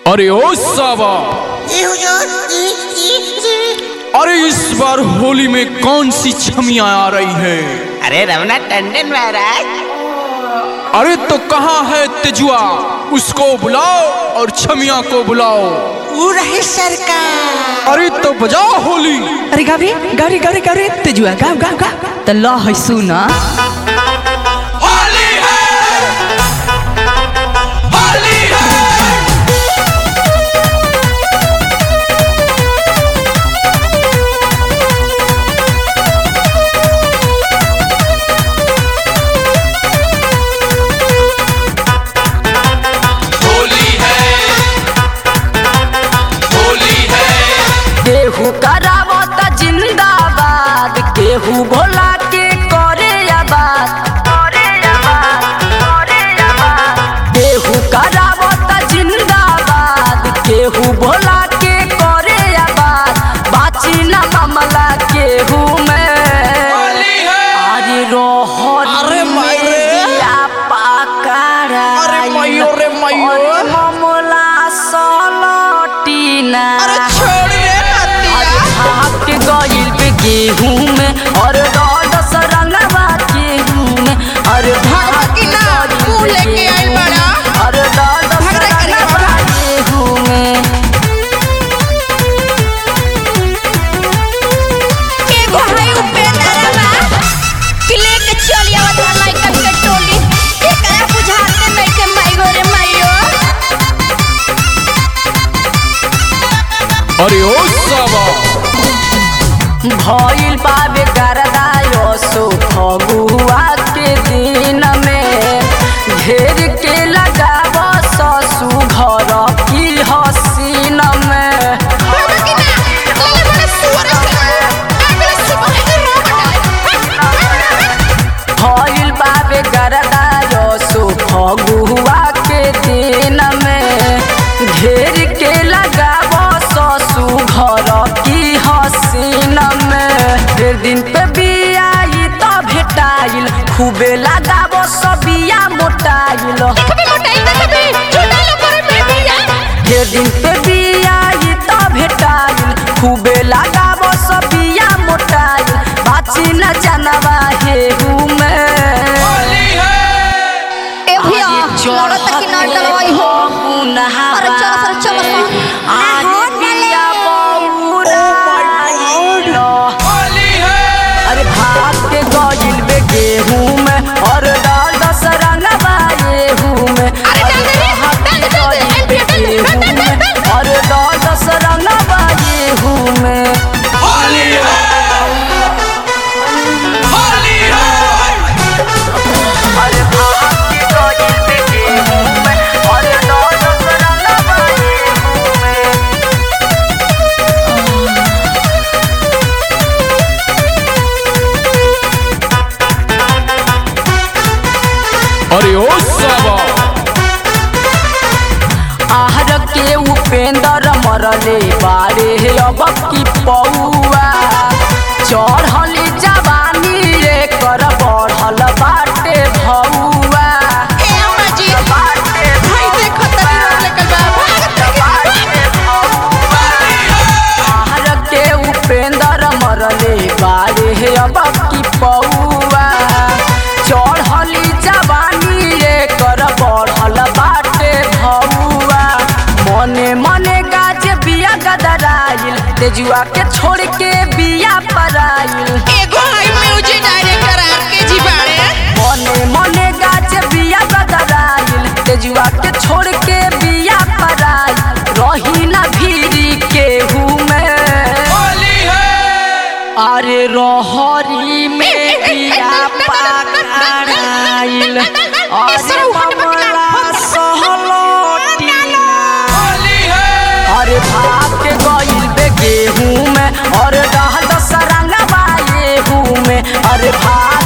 अरे ओ सावा ये हुजूर जी जी जी अरे इस बार होली में कौन सी छमियां आ रही है अरे रमना टंडन महाराज अरे तो कहाँ है तेजुआ उसको बुलाओ और छमिया को बुलाओ वो रहे सरकार अरे तो बजाओ होली अरे गाबे गारे गारे गारे तेजुआ गाव गाव गाव त ल है सुना होली है होली है होली है होली है केहू करावत जिंदाबाद केहू भोला के करे आबाद केहू करावत जिंदाबाद केहू भोला के करे आबाद बाची ना मामला केहू में होली है अरे रोहन अरे माई रे। पाकड़ा अरे माइयो रे माइयो। मामला सलटीना छोड़ रे अरे भाग के गइल पे गेहूं में और दस रंगवा गेहूं में अरे भाग के ना, गइल मुंह पे लेके आइल गेहूं बाड़ा। में, और दस भगड़ा करी रंगवा गेहूं में एगो है उपेंद्रवा कि लेके चली आवत है लइकन के टोली एकरा बुझाते नइखे माइगो रे माइयो अरे ओ सावा भइल पावे करदायो सो फगुआ के दिन में घेर के लगाव ससु घर की हसीन में बाबा की ना तोले बड़े सुअर से अगले सुबह के रोबट भइल पावे करदायो सो फगुआ के दिन में घेर के लगाव ससु घर की हसीन में फिर दिन पे बियाई त भेटाइल खूबे लगाव सबिया मोटाइल कभी मोटाई ना कभी छोटा लो करे में भैया ढेर दिन पे बियाई त भेटाइल खूबे लगाव सबिया मोटाइल बाची न जानवा हेहू में ए भैया लड़त कि ना डरवाई हो अरे चलो सर चलो सर अरे भाग के गइल बे गेहूं में और डाल दस रंगवा गेहूं में अरे डाल दे रे, डाल दे, डाल दे, गइल बे डाल दे, डाल दे, डाल दे, डाल दे। और डाल दस रंगवा गेहूं में होली है होली है अरे भाग के गइल बे गेहूं में और डाल दस रंगवा गेहूं में अरे ओ सावा आहर के उपेंद्र मरले बारे अब की पौआ चढ़ली जवानी रे कर बढ़ल बाटे भौआ ए अम्मा जी बाटे भाई देखो तनी रोड लेकर बा भागत आहर के उपेंद्र मरले बारे अब की पौआ चढ़ली जवानी रे कर बढ़ल बाटे भौआ मने मने गाज बिया गदराइल तेजुआ के छोड़ के बिया पराइल एगो है म्यूजिक डायरेक्टर आर के जी बाड़े मने मने गाज बिया गदराइल तेजुआ के छोड़ के बिया पराइल रही ना भीरी केहू में होली है अरे रहरी में बिया पकड़ाइल अरे मामला सहलोटिना होली है अरे भाग के गइल बे गेहूं में और डहल दस रंगवा गेहूं में अरे भाग